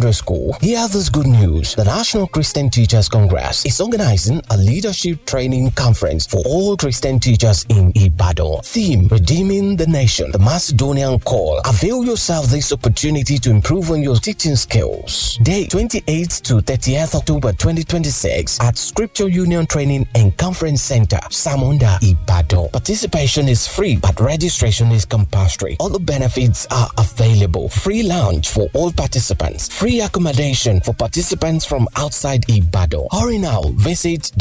Secondary School. Hear this good news. The National Christian Teachers Congress is organizing a leadership training conference for all Christian teachers in Ibadan. Theme, Redeeming the Nation, the Macedonian Call. Avail yourself this opportunity to improve on your teaching skills. Date 28th to 30th October 2026 at Scripture Union Training and Conference Center, Samunda, Ibadan. Participation is free, but registration is compulsory. All the benefits are available. Free lounge for all participants. Free accommodation for participants from outside Ibadan. Hurry now. Visit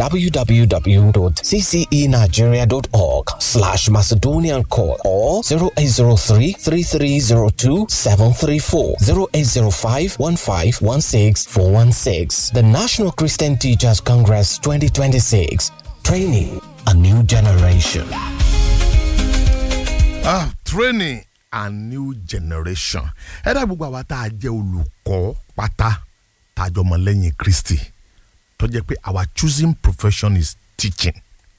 www.ccenigeria.org slash Macedonian call or 0803 3302 734 0805 1516 416. The National Christian Teachers Congress 2026. Training a new generation. ah training a new generation ẹ dá gbogbo àwa tá a jẹ́ olùkọ́ pátá tá a jọ mọ lẹ́yìn kristi tó jẹ́ pé our choosing profession is teaching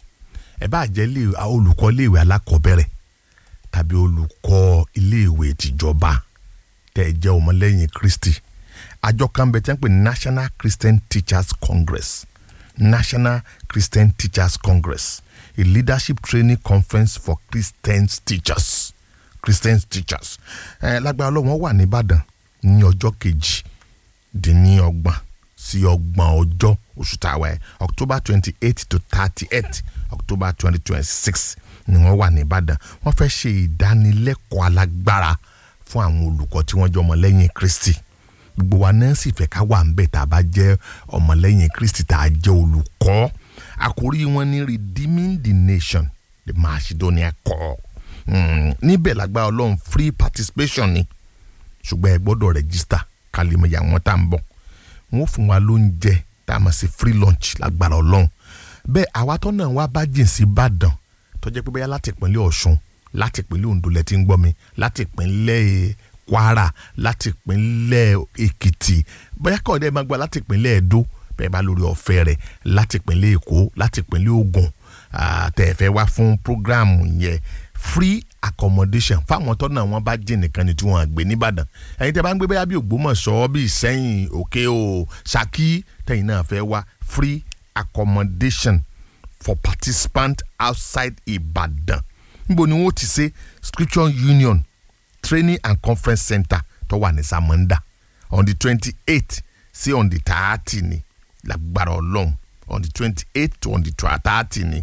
ẹ bá jẹ́ ilé- a- olùkọ́ iléèwé alákọ̀ọ́bẹ̀rẹ̀ tàbí olùkọ́ iléèwé tìjọba tẹ́ ẹ jẹ́ ọmọlẹ́yìn kristi àjọ kan bẹ tẹ́ ń pè ní national christian teachers congress national christian teachers congress a leadership training conference for christian teachers christian teachers ẹ lágbára ọlọ́wọ́n wà nìbàdàn ní ọjọ́ kejì dín ní ọgbọ̀n sí ọgbọ̀n ọjọ́ oṣù tàwa ẹ̀ october twenty eight to thirty eight october twenty twenty six ni wọ́n wà nìbàdàn wọ́n fẹ́ ṣe ìdánilẹ́kọ̀ọ́ alágbára fún àwọn olùkọ́ tí wọ́n jẹ́ ọmọlẹ́yìn kristi gbogbo wa náà sì fẹ́ ká wà ń bẹ̀ tá a bá jẹ́ ọmọlẹ́yìn kristi tá a jẹ́ olùkọ́ àkórí wọn ní redeeming the nation the macedonia call mm, níbẹ̀ lágbára ọlọ́run free participation ni ṣùgbọ́n ẹ gbọ́dọ̀ rẹ́gísítà kálímọ̀yà wọn tá à ń bọ̀ wọn ò fún wa lóúnjẹ tá a máa ṣe free lunch lágbára ọlọ́run bẹ́ẹ̀ àwa tó náà wá bá jìn sí ìbàdàn tó jẹ́ pé bẹ́ẹ̀ láti ìpínlẹ̀ ọ̀ṣun láti ìpínlẹ̀ ondo lẹ ti ń gbọ́ mi láti ìpínlẹ̀ kwara láti ìpínlẹ̀ èkìtì bẹ́ẹ̀ kọ́ ọ̀dẹ́ máa gba láti ìpínlẹ̀ edo bẹ́ẹ̀ bá lórí ọ̀fẹ́ rẹ̀ láti ìpínlẹ̀ èkó láti ìpínlẹ̀ ògùn tẹ̀fẹ́ wá fún programu yẹn free accommodation fáwọn tó náà wọ́n bá jìn nìkan ni tí wọ́n á gbé nìbàdàn ẹ̀yin tẹ́ bá ń gbé bẹ́ẹ̀ bí ògbómọ̀ṣọ́ bí ìsẹ́yìn òkè o ṣákí tẹ̀yin náà fẹ́ wá free accommodation for participants outside Ìbàdàn níbo ni wọ́n ti ṣe scripture union training and conference center tó wà ní Samanda on the twenty eight sí on the thirty ni lágbára ọlọ́run on the twenty eight to on the thirty ni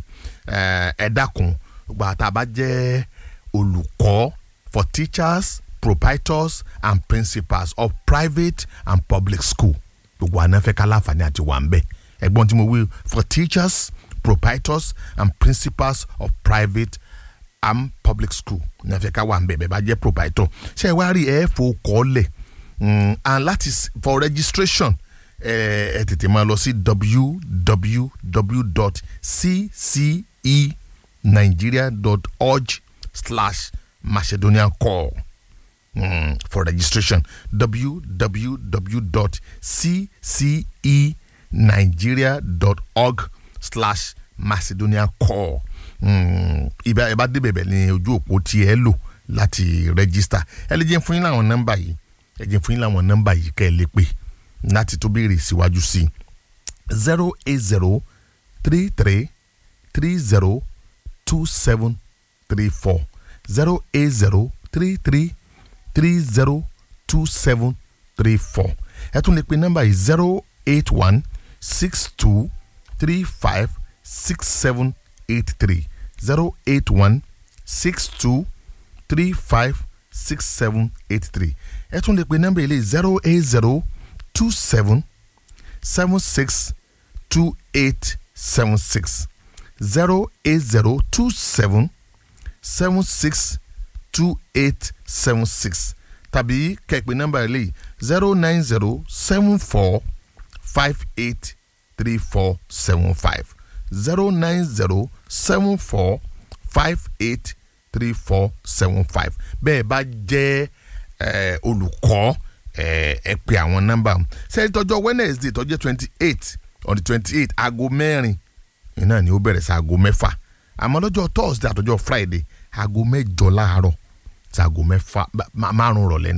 ẹ dákun gbogbo àtà bá jẹ́ olùkọ́ for teachers proprietors and principals of private and public school gbogbo àná fẹ́ ká láǹfààní àti wà ń bẹ̀ ẹ̀gbọ́n tí mo wí for teachers proprietors and principals of private and public school ní ẹ fẹ́ ká wà ń bẹ̀ bẹ́ẹ̀ bá jẹ́ proprietor ṣé ẹ wá rí ẹ fò kọ́lẹ̀ and láti for registration ẹ ẹ tètè máa lọ sí www.ccenigeria.org slash macedonian call mm, for registration www.ccenigeria.org slash macedonian call ibà ẹ bá débẹ̀ bẹ̀ ní ojú òpó tí ẹ lò láti register ẹ lè jẹ́ fún yín láwọn nọ́mbà yìí ẹ jẹ́ fún yín láwọn nọ́mbà yìí kẹ́ ẹ lè pè láti tó béèrè síwájú sí i zero eight zero three three three zero two seven three four zero eight zero three three three zero two seven three four ẹ tún lè pe nọ́mbà yìí zero eight one six two three five six seven eight three zero eight one six two three five six seven eight three ẹ tún lè pe nọ́mbà yìí zero eight zero two seven seven six two eight seven six zero eight zero two seven seven six two eight seven six tàbí kẹ̀pẹ́ nọ́mbà eléyìí zero nine zero seven four five eight three four seven five zero nine zero seven four five eight three four seven five bẹ́ẹ̀ bá jẹ́ olùkọ́ ẹ pè àwọn nọ́mbà sẹ́yìn tọ́jọ́ wednesday tọ́jọ́ twenty eight on the twenty eight aago mẹ́rin iná ni ó bẹ̀rẹ̀ sí aago mẹ́fà àmọ́ lọ́jọ́ thursday àtọ́jọ́ friday aago mẹ́jọ láàárọ̀ sí aago mẹ́fà márùn rọ̀lẹ́ ni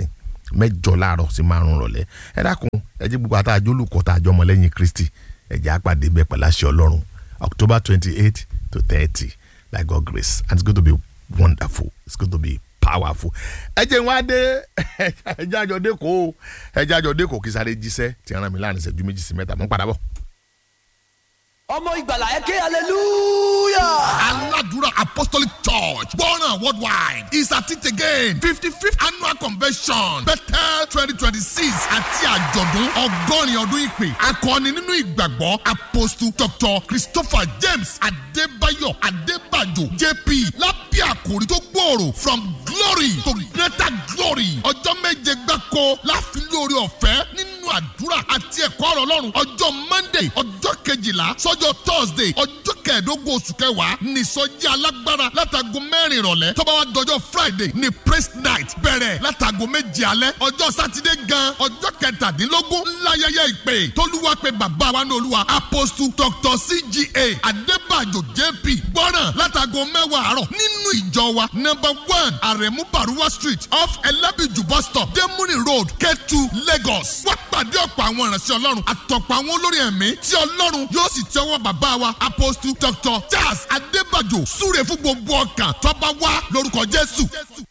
mẹ́jọ láàárọ̀ sí márùn rọ̀lẹ́ ẹ dákun ẹ jẹ́ gbogbo àtàjọ olùkọ́ tàjọ ọmọlẹ́yìn kristi ẹ jẹ́ àpàdé bẹ́ẹ̀ pẹ̀lú àṣẹ ọlọ́run october twenty eight to thirty by god grace and it's going to be wonderful it's going to be powerful ẹ jẹ́ wọn á dé ẹ jẹ́ àjọ dé kó ẹ jẹ́ àjọ dé kó kí sáré jíṣẹ́ tí ẹ rán mi láàrin ìṣẹ́jú méjì sí mẹ́ta mo ń padà bọ̀. ọmọ ìgbàlà ẹ ké hallelujah. Aladura Apostolic Church, Born Worldwide, is at it again. 55th Annual Convention, Bethel 2026 àti àjọ̀dún ọgọ́rin ọdún ìpè. Akọni nínú ìgbàgbọ́ Apostle Dr. Christopher James Adébáyọ̀ Adébàjò JP lábẹ́ àkòrí tó gbòòrò from glory to greater glory. Ọjọ́ méje gbáko láfi lórí ọ̀fẹ́ nínú àdúrà àti ẹ̀kọ́ ọ̀rọ̀ Ọlọ́run. Ọjọ́ Monday ọjọ́ kejìlá sọ́jọ́ Thursday ọjọ́ kẹẹ̀ẹ́dógún oṣù kẹwàá nìsọjí alágbára látago mẹ́rin ìrọ̀lẹ́ tó bá wá dọjọ́ friday ní praise night bẹ̀rẹ̀ látago méje alẹ́ ọjọ́ sátidé gan ọjọ́ kẹtàdínlógún ńláyẹyẹ ìpè tólúwa pé bàbá wa ní olúwa apostle dr cga adébàjò jp gbọ́ràn látago mẹ́wàá àárọ̀ nínú ìjọ wa number one aremu baruwa street off elebiju bus stop demuni road ketu lagos wá pàdé ọ̀pọ̀ àwọn ìránṣẹ́ ọlọ́run àtọ̀pọ̀ àwọn olórí ẹ̀mí tí ọlọ́run yóò sì tẹ́wọ́ bàbá wa apostle dr charles adébàjò súre fún gbogbo ọkàn tó bá wá lórúkọ jésù.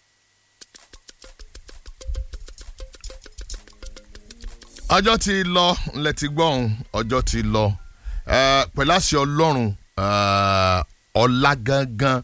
ọjọ́ ti lọ ńlẹ̀ ti gbọ́hùn ọjọ́ ti lọ Eh, pẹ̀lú àṣẹ ọlọ́run eh, ọ̀la gangan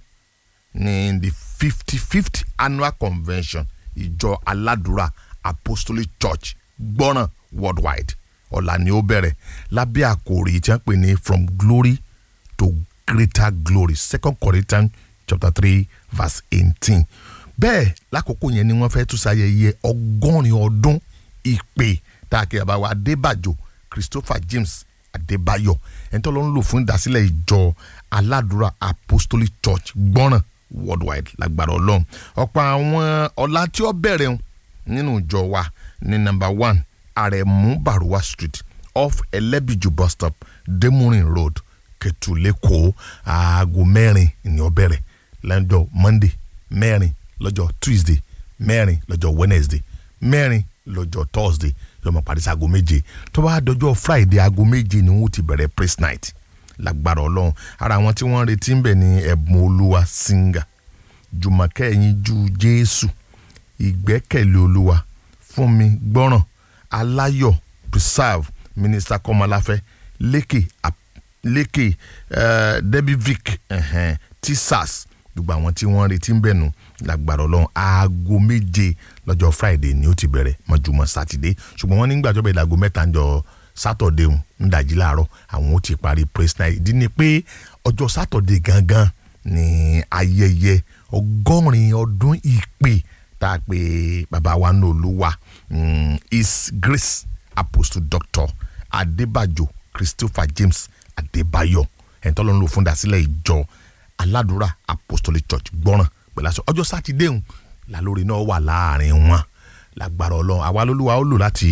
ní the fifty fifth annual convention ìjọ aládùúrà apostolic church gbọ́ràn worldwide ọ̀la ni ó bẹ̀rẹ̀ lábẹ́ àkòrí tí wọ́n pè ní from glory to greater glory second corinthians chapter three verse eighteen bẹ́ẹ̀ lákòókò yẹn ni wọ́n fẹ́ tún ṣayẹyẹ ọgọ́rin ọdún ìpè tá a kì í bá wa adébàjò christopher james adébáyọ̀ ẹni tó ló ń lò fún ìdásílẹ̀ ìjọ aládùúrà apostolic church gbọ́ràn worldwide lágbára ọlọ́run ọ̀pọ̀ àwọn ọ̀la tí ó bẹ̀rẹ̀ ń nínú ìjọ wa ní number one àrẹ̀mú baruwa street off ẹlẹ́bìjú bus stop demurin road kẹtù lẹ́kọ̀ọ́ aago mẹ́rin ni ó bẹ̀rẹ̀ lọ́jọ́ monday mẹ́rin lọ́jọ́ tuesday mẹ́rin lọ́jọ́ wednesday mẹ́rin lọ́jọ́ thursday lọ́mọ parí sí aago méje tó bá dọjọ́ friday aago méje ni wọ́n ti bẹ̀rẹ̀ praise night lágbára ọlọ́run ara àwọn tí wọ́n ń retí ń bẹ̀ ní ẹ̀bùn olúwa singer jùmọ̀kẹ́ ẹ̀yìn ju jésù ìgbẹ́kẹ̀lé olúwa fún mi gbọ́ràn aláyọ̀ preserve minister kọ́mọláfẹ́ lékè ap- lékè uh, debbie vic uh, tisas gbogbo àwọn tí wọ́n ń retí ń bẹ̀ nù lágbára ọlọ́run aago méje lọ́jọ́ friday ni ó ti bẹ̀rẹ̀ mọ́júmọ́ sátidé ṣùgbọ́n wọ́n nígbà tó bẹ̀rẹ̀ aago mẹ́ta ń jọ sátọ̀dé ń dàjí láàárọ̀ àwọn ó ti parí praise night ìdí ni pé ọjọ́ sátọ̀dé gangan ni ayẹyẹ ọgọ́rin ọdún ìpè tá a pè bàbá wa ní olúwa mm, his grace apostle doctor adébàjò christopher james adébáyọ̀ ẹni tó ló ń lò fún dasílẹ̀ ìjọ aládùúrà apostolic church gbọ́ràn pẹ̀lú aṣọ ọjọ́ sátidé ń lálórí náà wà láàrin wọn lágbára ọlọ́run àwa lólúwa ó lò láti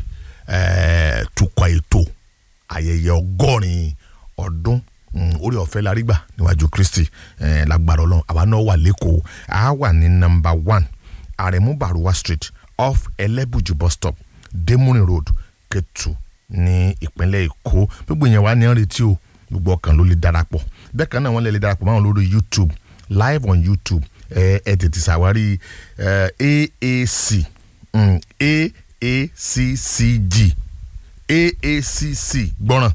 eh, tukọ̀ ètò ayẹyẹ ọgọ́rin ọdún mm, orí ọ̀fẹ́ la rí gbà níwájú kristi eh, lágbára ọlọ́run àwa náà wà lẹ́kọ̀ọ́ a wà ní nọmba one aremu baruwa street off ẹlẹ́bùjù bus stop demoni road ketu ní ìpínlẹ̀ èkó gbogbo yẹn wà ní retí o gbogbo ọkàn ló lè darapọ̀ bẹ́ẹ̀ kan náà wọ́n lè lè darapọ̀ máwọn lórí youtube live on youtube ẹ ẹ tètè ṣàwárí ẹ aac mm, aaccg aacc gbọ́ràn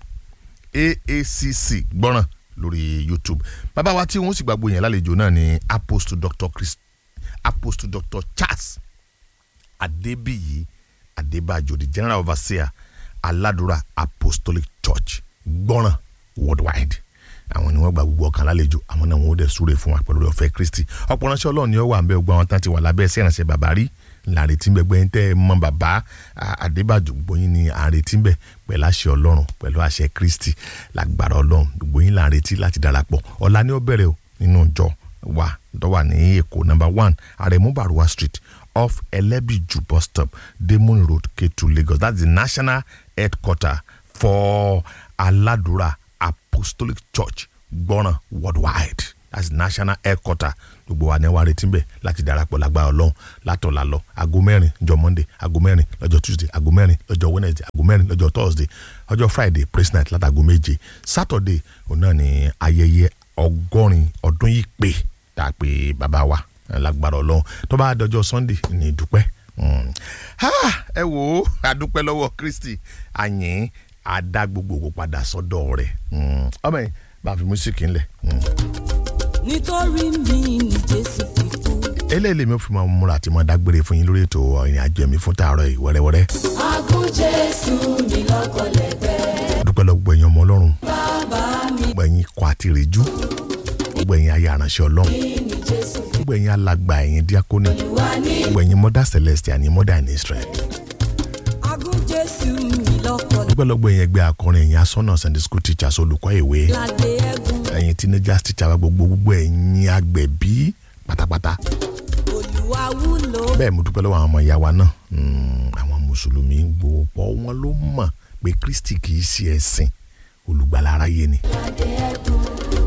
aacc gbọ́ràn lórí youtube bàbá wa tí wọ́n sì gbàgbọ́ yẹn lálejò náà ni apostle dr chris apostle dr charles adébíyí adébájò the general overseer aládùúrà apostolic church gbọ́ràn worldwide àwọn ni wọ́n gba gbogbo ọkàn lálejò àwọn náà wọ́n dẹ̀ súre fún wa pẹ̀lú ọ̀fẹ́ kristi ọ̀pọ̀ ránṣẹ́ ọlọ́run ni ó wà ń bẹ gbogbo àwọn tán ti wà lábẹ́ ẹsẹ̀ ìrànṣẹ́ bàbá rí làrètí ń bẹ gbẹ́yìn tẹ́ ẹ mọ bàbá àdébàjò gbogbo yín ni àrètí ń bẹ pẹ̀lú àṣẹ ọlọ́run pẹ̀lú àṣẹ kristi lágbára ọlọ́run gbogbo yín làrètí láti darapọ̀ ọ̀la ni ó bẹ̀rẹ̀ o nínú ìjọ wa tó wà ní èkó number one aremu baruwa street off elebiju bus stop demon road ketu lagos that's the national headquarter for aladura apostolic church gbọ́ràn worldwide that's national headquarter gbogbo wa ní wàá retí bẹ́ẹ̀ láti darapọ̀ lágbára ọlọ́run látọ̀la lọ aago mẹ́rin ọjọ́ monday aago mẹ́rin lọ́jọ́ tuesday aago mẹ́rin lọ́jọ́ wednesday aago mẹ́rin lọ́jọ́ thursday ọjọ́ friday praise night látago méje saturday òun náà ní ayẹyẹ ọgọ́rin ọdún yìí pé tá a pè bàbá wa lágbára ọlọ́run tó bá dọjọ́ sunday ní ìdúpẹ́ Mm. Ah, ẹ wò ó adúpẹ́ lọ́wọ́ kristi àyìn àdá gbogbo ògo padà sọ́dọ̀ rẹ̀ Mm. ọmọ yìí bá a fi músíkì ńlẹ̀. Mm. nítorí mi ni jésù fi kú. eléyìí lèmi ò fi máa múra àti máa dágbére fún yín lórí ètò ìrìn àjò ẹ̀mí fún tààrọ̀ yìí wẹ́rẹ́wẹ́rẹ́. agún jésù mi lọ́kọ̀lẹ́gbẹ́ dúpẹ́ lọ gbogbo ẹ̀yin ọmọ ọlọ́run bàbá mi gbogbo ẹ̀yin kọ àti ìrìjú gbogbo ẹ̀yin aya aránṣẹ́ ọlọ́run ni jésù fi gbogbo ẹ̀yin alàgbà ẹ̀yin díákónì wá ní. gbogbo ẹ̀yin mother celestial ní mother in israel agún jésù mi lọ́kọ̀lẹ́gbẹ́ dúpẹ́ lọ gbogbo ẹ̀yin ẹgbẹ́ akọrin ẹ̀yin asọ́nà sunday school teachers olùkọ́ ìwé ládé ẹ̀gún ẹ̀yin teenagers teacher wa gbogbo gbogbo ẹ̀yin agbẹ̀bí pátápátá olúwa wúlò bẹ́ẹ̀ mo dúpẹ́ lọ́wọ́ àwọn ọmọ ìyá wa náà Mm, àwọn mùsùlùmí gbogbo wọn ló mọ̀ pé kristi kì í ṣe ẹ̀sìn olùgbàlà aráyé ni. ládé ẹ̀gún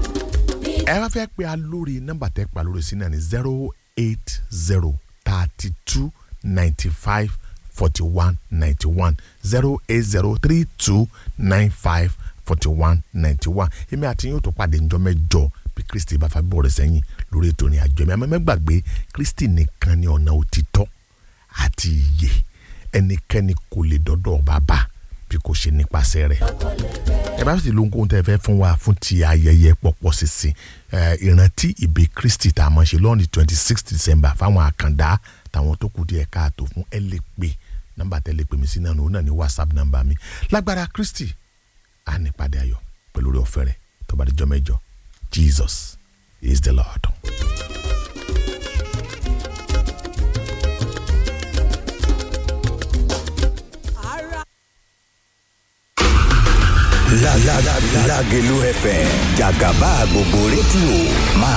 ẹ bá fẹ́ pe alórí nọ́mbà tẹ́ pa lórí sí náà ní zero eight zero thirty two ninety five forty one ninety one zero eight zero three two nine five forty one ninety one èmi àti yóò tó pàdé njọ́ mẹ́jọ bí kristi bá fa bọ̀ rẹ̀ sẹ́yìn lórí ètò ìrìn àjò mi àmọ́ mẹ́gbàgbé kristi nìkan ni ọ̀nà òtítọ́ àti ìyè ẹnikẹ́ni kò lè dọ́dọ̀ bàbá bí kò ṣe nípasẹ̀ rẹ̀ ẹ bá sì ló ń kóhun tẹ́ ẹ fẹ́ fún wa fún ti ayẹyẹ pọ̀pọ̀ sísìn ẹ, ìrántí ìbí kristi tá a mọ̀ ṣe lọ́ọ̀nì twenty six december fáwọn àkàndá táwọn tó kù díẹ̀ káàtó fún ẹ lè pè nọ́mbà tẹ́ lè pè mí sí náà òun náà ní whatsapp nọ́mbà mi lágbára kristi á ní padà ayọ̀ pẹ̀lú orí ọ̀fẹ́ rẹ̀ tó bá dijọ́ mẹ́jọ jesus is the lord. ara. La la la Lágelú FM jàgàbá gbogbo rédíò máa